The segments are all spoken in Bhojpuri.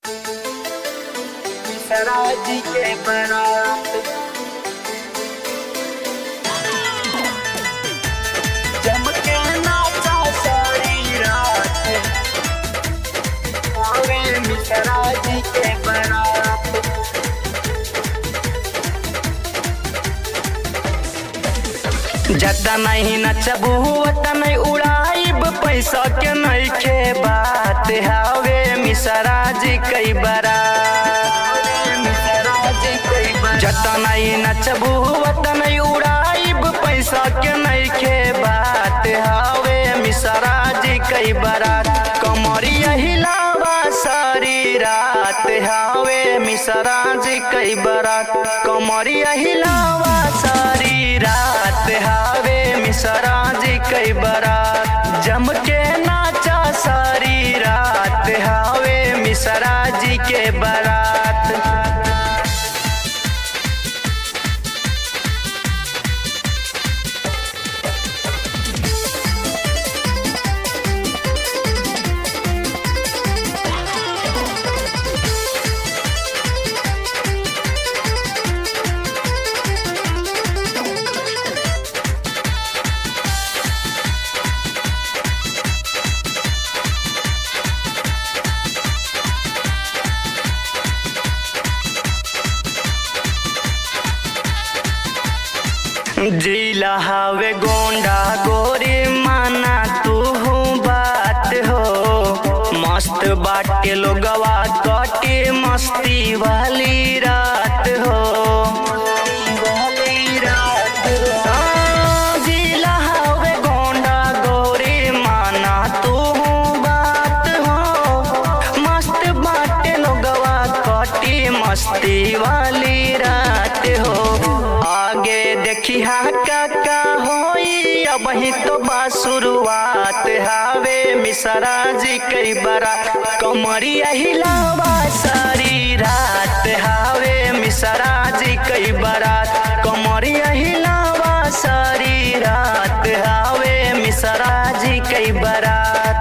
सराजी के बारात चमके नाचा सारी रात आवे मिश्रा जी के बारात जता नहीं नचबू वता नहीं उड़ाइब पैसा के नहीं के बात हावे मिसरा जी कई बरा मिश्रा जी कई बारात जता नहीं नचबू वता नहीं उड़ाइब पैसा के नहीं के बात हावे मिसरा जी कई बरात कमरिया हिलावा सारी रात हावे मिसरा जी कई बरात कमरिया हिलावा सारी रात हावे मिसरा जी कई बरात जम के नाचा सारी रात हावे मिसरा जी के बरात जिला हवे गोंडा गोरी माना तू बात हो मस्त बाटे लोगवा कटे मस्ती वाली रात हो वाली रात हाँ, जिला हवे गोंडा गोरी माना तू बात हो मस्त बाटे लोगवा कटी मस्ती वाली रात हो आगे देखी हा काका होई अब ही तो बा शुरुआत हावे मिसरा जी कई बरा कमरिया हिलावा सारी रात हावे मिसरा जी कई बरात कमरिया हिलावा सारी रात हावे मिसरा जी कई बरात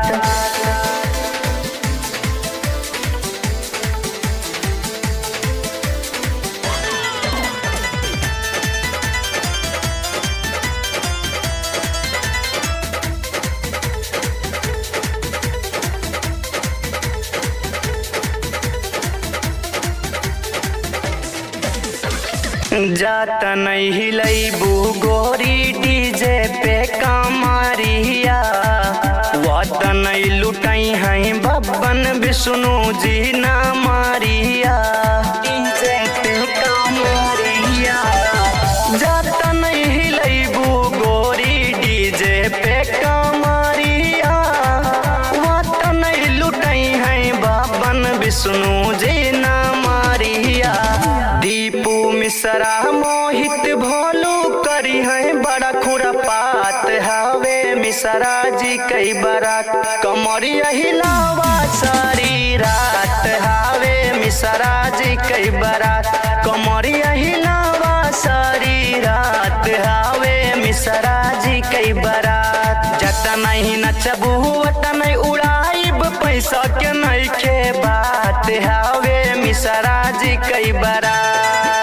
जात नहीं हिलैबू गोरी डीजे पे कमरिया वत नहीं लुटई हैं बब्बन विष्णु जी ना मारिया डीजे पे कमरिया जात नहीं हिलैबू गोरी डीजे पे कमरिया वत नहीं लुटई हैं बब्बन विष्णु जी ना मारिया दीपू मिश्रा मोहित भोलू करी है बड़ा खुरपात हवे मिश्रा जी कई बरात कमरिया हिलावा सारी रात हवे मिश्रा जी कई बरात कमरिया हिलावा सारी रात हवे मिश्रा जी कई बरात जत नहीं नचबू वत नहीं उड़ाइब पैसा के नहीं के बात हवे मिश्रा जी कई बरात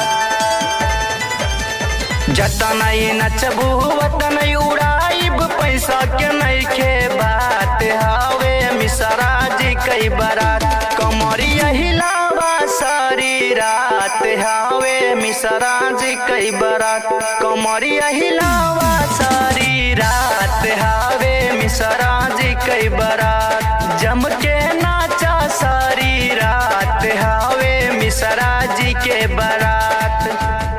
जता नहीं नचबू वत नहीं उड़ाइब पैसा के नहीं के बात हावे मिसरा जी कई बरात कमरिया हिलावा सारी रात हावे मिसरा जी कई बरात कमरिया हिलावा सारी रात हावे मिसरा जी कई बरात जम के नाचा सारी रात हावे मिसरा जी के बरात